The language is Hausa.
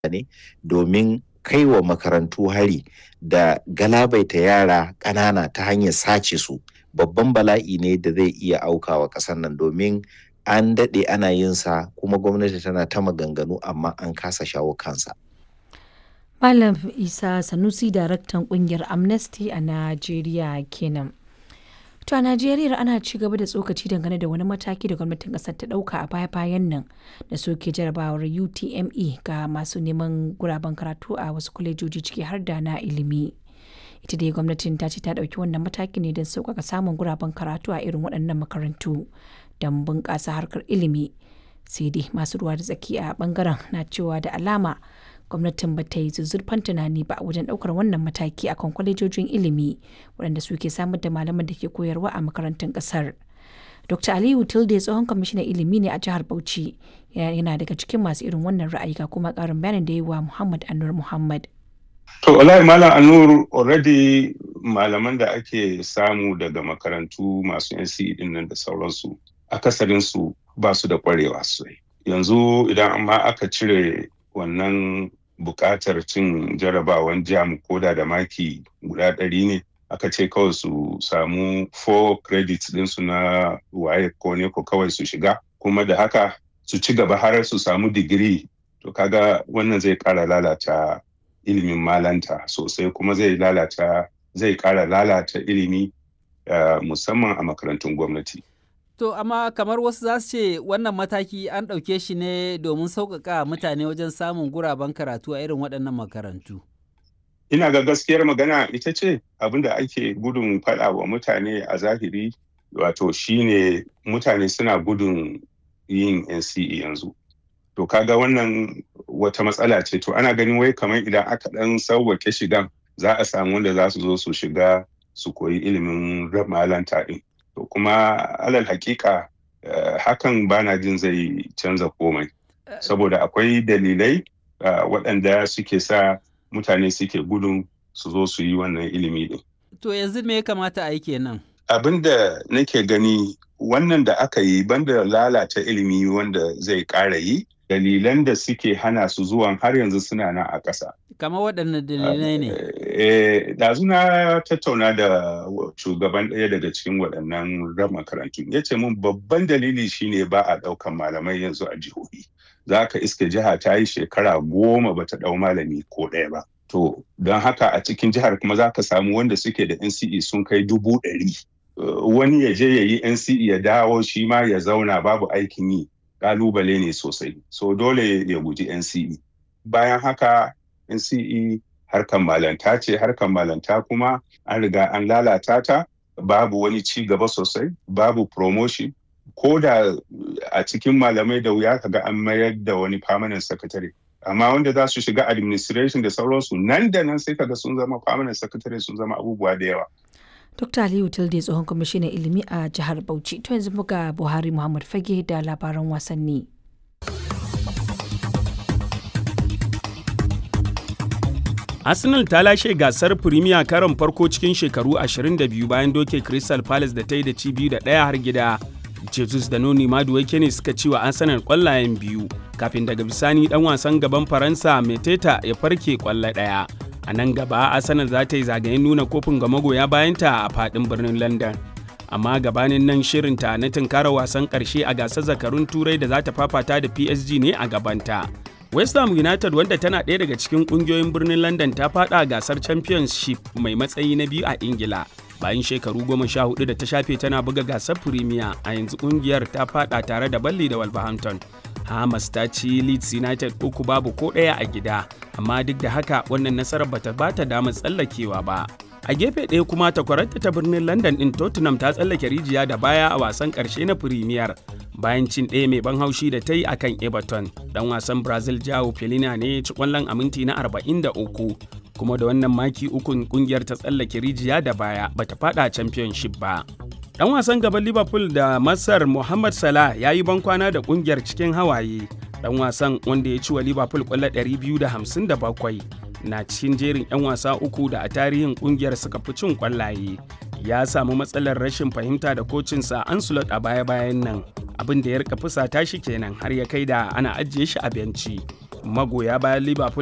ne domin kai wa makarantu hari da galabaita yara ƙanana ta hanyar sace su babban bala'i ne da zai iya aukawa ƙasar nan domin an daɗe ana yin sa kuma gwamnati tana ta maganganu amma an kasa shawo kansa. Malam Isa Sanusi daraktan kungiyar Amnesty a Najeriya kenan. To a Najeriya ana ci gaba da tsokaci dangane da wani mataki da gwamnatin kasar ta dauka a baya-bayan nan da soke jarabawar UTME ga masu neman guraben karatu a wasu kwalejoji ciki har da na ilimi. Ita dai gwamnatin ta ce ta dauki wannan mataki ne don sauƙaƙa samun guraben karatu a irin waɗannan makarantu don bunƙasa harkar ilimi. Sai dai masu ruwa da tsaki a bangaren na cewa da alama gwamnatin ba ta yi zuzzurfan tunani ba wajen ɗaukar wannan mataki akan kwalejojin ilimi waɗanda suke samar da malaman da ke koyarwa a makarantun ƙasar. Dr. Aliyu Tilde tsohon kwamishinan ilimi ne a jihar Bauchi yana daga cikin masu irin wannan ra'ayi ga kuma ƙarin bayanin da yi wa Muhammad Anur Muhammad. To wallahi Malam Anur already malaman da ake samu daga makarantu masu NCE din nan da sauransu akasarinsu ba su da kwarewa sosai. Yanzu idan amma aka cire wannan buƙatar cin jarabawan jam koda da maki guda ɗari ne aka ce kawai su samu 4 credits ɗinsu na waye ko ne ko kawai su shiga kuma da haka su ci gaba har su samu digiri to kaga wannan zai ƙara lalata ilimin malanta sosai kuma zai lalata zai ƙara lalata ilimi uh, musamman a makarantun gwamnati. To amma kamar wasu za su ce wannan mataki an ɗauke shi ne domin sauƙaƙa mutane wajen samun guraben karatu a irin waɗannan makarantu. Ina ga gaskiyar magana ita ce abin da ake gudun faɗa wa mutane a zahiri wato shine mutane suna gudun yin NCE yanzu. To kaga wannan wata matsala ce to ana ganin wai kamar idan aka ɗan sauwake shigan za a samu wanda za su zo su shiga su koyi ilimin malanta ɗin. to kuma alal hakika uh, hakan bana jin zai canza komai saboda akwai dalilai uh, waɗanda suke sa mutane suke gudun su zo su yi wannan ilimi din. To yanzu me ya kamata a yi kenan? Abin da nake gani wannan da aka yi banda lalata ilimi wanda zai ƙara yi dalilan da suke hana su zuwan har yanzu suna nan a ƙasa. Kama waɗanne dalilai ne? Ɗazu na tattauna da shugaban ɗaya daga cikin waɗannan ran makarantu. Ya ce mun babban dalili shine ba a ɗaukan malamai yanzu a jihohi. Za ka iske jiha ta yi shekara goma ba ta ɗau malami ko ɗaya ba. To, don haka a cikin jihar kuma za ka samu wanda suke da NCE sun kai dubu ɗari. Wani ya je ya yi NCE ya dawo shi ma ya zauna babu aikin yi. kalubale ne sosai so dole ya guji NCE bayan haka NCE harkan malanta ce harkan malanta kuma an riga an lalata ta babu wani ci gaba sosai babu promotion ko da a cikin malamai da wuya kaga an mayar da wani permanent secretary amma wanda za su shiga administration da sauransu nan da nan sai kaga sun zama permanent secretary sun zama abubuwa da yawa Dr. Aliyu Tilde tsohon kwamishinan ilimi a jihar Bauchi. To yanzu muga Buhari Muhammad Fage da labaran wasanni. Arsenal ta lashe gasar Premier karon farko cikin shekaru 22 bayan doke Crystal Palace da ta yi da ci biyu da ɗaya har gida. Jesus da Noni Maduwake ne suka ci wa Arsenal kwallayen biyu kafin daga bisani dan wasan gaban Faransa Meteta ya farke kwallo ɗaya. a nan gaba arsenal za ta yi zagayen nuna kofin ga magoya bayanta a fadin birnin london amma gabanin nan shirinta na tunkara wasan karshe a gasar zakarun turai da za ta fafata da psg ne a gabanta west ham united wanda tana ɗaya daga cikin ƙungiyoyin birnin london ta fada gasar championship mai matsayi na biyu a ingila bayan shekaru goma sha hudu da ta shafe tana buga gasar premier a yanzu ƙungiyar ta fada tare da balli da wolverhampton Hamas ta ci Leeds United uku babu ko ɗaya a gida, amma duk da haka wannan nasarar bata bata damar tsallakewa ba. A gefe ɗaya kuma takwararta ta birnin London ɗin Tottenham ta tsallake rijiya da baya a wasan ƙarshe na Premier bayan cin ɗaya mai ban haushi da ta yi akan Everton. Dan wasan Brazil Joao Pelina ne ci ƙwallon a minti na 43 kuma da wannan maki ukun ƙungiyar ta tsallake rijiya da baya bata faɗa Championship ba. Dan wasan gaban Liverpool da Masar Mohamed Salah ya yi bankwana da kungiyar cikin hawaye. Dan wasan wanda ya ci wa Liverpool kwallo 257 na cikin jerin 'yan wasa uku da a tarihin kungiyar suka fi cin kwallaye. Ya samu matsalar rashin fahimta da kocinsa Ancelot a baya-bayan nan. Abin da ya rika fusata shi kenan har ya kai da ana ajiye shi a benci. magoya bayan liverpool